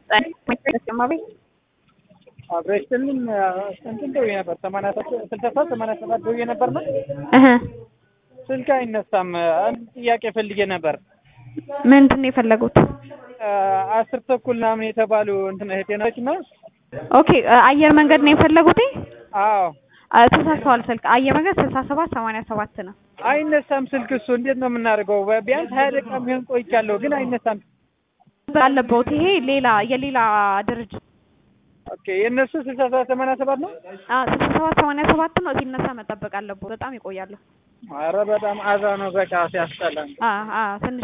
ተጨማሪ አብሬሽንም እንትን ደውዬ ነበር ሰማንያ ስልሳ ሰባት ሰማንያ ሰባት ደውዬ ነበር ነው እህ ስልክ አይነሳም። አንድ ጥያቄ ፈልጌ ነበር። ምንድን ነው የፈለጉት? አስር ተኩል ምናምን የተባሉ እንትን እህቴ ነች እና ኦኬ አየር መንገድ ነው የፈለጉት? አዎ አ፣ ተሳስተዋል። ስልክ አየር መንገድ ስልሳ ሰባት ሰማንያ ሰባት ነው። አይነሳም ስልክ። እሱ እንዴት ነው የምናደርገው? ቢያንስ ሀያ ደቂቃ የሚሆን ቆይቻለሁ፣ ግን አይነሳም። አለበት ይሄ ሌላ የሌላ ድርጅት ኦኬ የእነሱ ስልሳ ሰባት ሰማንያ ሰባት ነው። አ ስልሳ ሰባት ሰማንያ ሰባት ነው። ሲነሳ መጠበቅ አለበት። በጣም ይቆያሉ። ኧረ በጣም አዛ ነው። በቃ ሲያስጠላ ነው። አ አ ትንሽ